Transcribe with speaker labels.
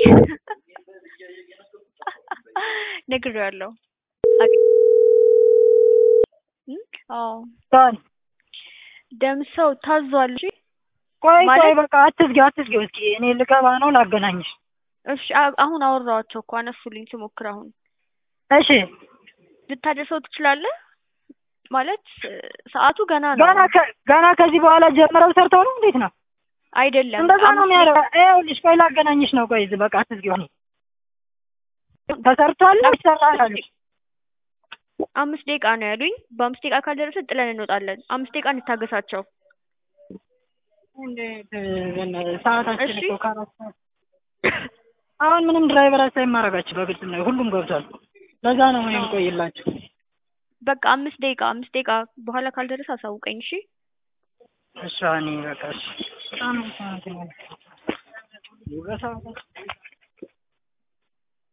Speaker 1: ነግሬዋለሁ። አዎ
Speaker 2: ታን
Speaker 1: ደምሰው ታዟል። እሺ
Speaker 2: ቆይ ቆይ
Speaker 1: ማለት-
Speaker 2: በቃ አትዝጊው አትዝጊው። እስኪ እኔ ልገባ ነው ላገናኝሽ።
Speaker 1: እሺ አ- አሁን አወራኋቸው እኮ አነሱልኝ ስሞክር አሁን
Speaker 2: እሺ
Speaker 1: ልታደርሰው ትችላለህ ማለት እ፣ ሰዓቱ ገና ነው
Speaker 2: ገና ከ- ገና ከዚህ በኋላ ጀምረው ሰርተው ነው እንዴት ነው?
Speaker 1: አይደለም
Speaker 2: እንደዛ ነው
Speaker 1: አምስት
Speaker 2: የሚያደርገው። ይኸውልሽ ቆይ ላገናኝሽ ነው። ቆይ እዚህ በቃ አትዝጊው። እኔ ተሰርቷል ይሰራል አሉሽ።
Speaker 1: አምስት ደቂቃ ነው ያሉኝ። በአምስት ደቂቃ ካልደረሰ ጥለን እንወጣለን። አምስት ደቂቃ እንታገሳቸው።
Speaker 2: እንዴት እ፣ ሰዓታችን
Speaker 1: እሺ።
Speaker 2: እኮ ከአራት ሰዓት አሁን ምንም ድራይቨር አሳይ ማድረጋችሁ በግልጽ ነው። ሁሉም ገብቷል። ለዛ ነው እኔ የምቆይላችሁ።
Speaker 1: በቃ አምስት ደቂቃ አምስት ደቂቃ በኋላ ካልደረሰ አሳውቀኝ። እሺ
Speaker 2: እሺ እኔ በቃ እሺ በጣም ነው ሰዓት ነው። በሰዓት